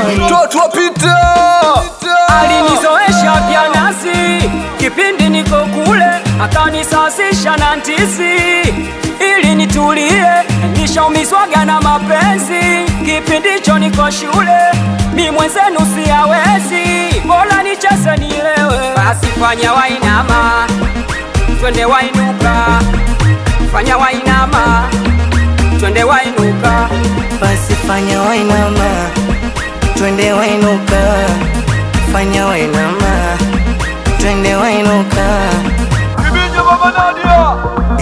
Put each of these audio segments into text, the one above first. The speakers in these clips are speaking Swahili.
Mtoto wa Pita alinizoesha vya nazi kipindi niko kule, akanisasisha na ndizi ili nitulie. Nishaumizwaga na mapenzi kipindi hicho niko shule, mi mwenzenu siyawezi, bora nicheze nilewe. Basi fanya wainama, twende wainuka, fanya wainama, twende wainuka. basi fanya wainama, twende wainuka, fanya wainama, twende wainuka. Kibinja Baba Nadia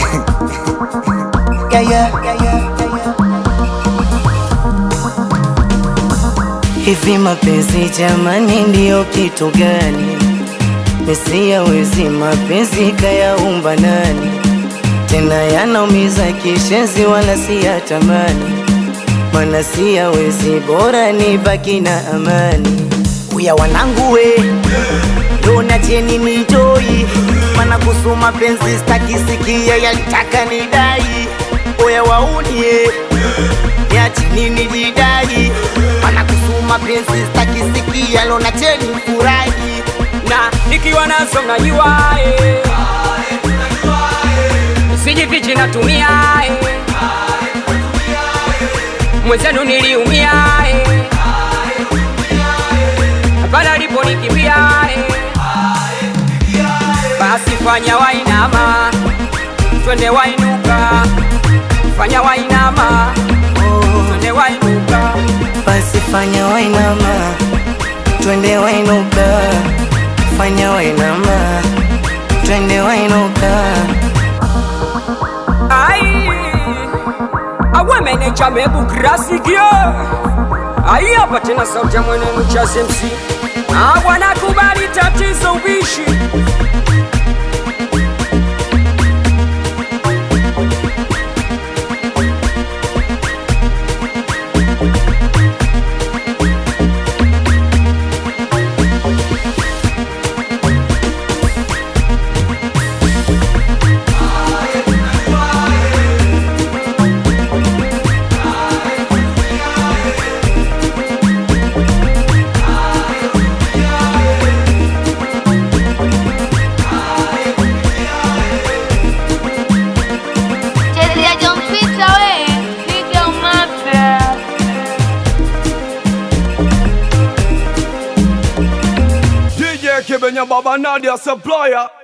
Gaya, gaya, gaya. Hivi mapenzi jamani, ndiyo kitu gani? Nisiyawezi mapenzi kayaumba nani? Tena yanaumiza kishenzi, wala siyatamani, mana siyawezi, bora nibaki na amani. Uya wanangu we Dona cheni nijoi Mana kuhusu mapenzi stakisikia yalitaka nidai Oya waunie Ya chini nijidai Mana kuhusu mapenzi stakisikia Lona cheni furahi na nikiwa nazo mnajua eh. sijifichi natumia eh. mwenzenu niliumia eh. pale aliponikimbia eh. basi fanya wainama twende wainuka fanya wainama twende wainuka Basi fanya wainama Twende wainuka Fanya wainama Twende wainuka Ai, awe meneja mebu krasikio ai hapa tena sauti ya mwenenu cha MC awanakubali tatizo ubishi Chezea John Peter we, piga umapya. DJ Kibenya Baba Nadia Supplier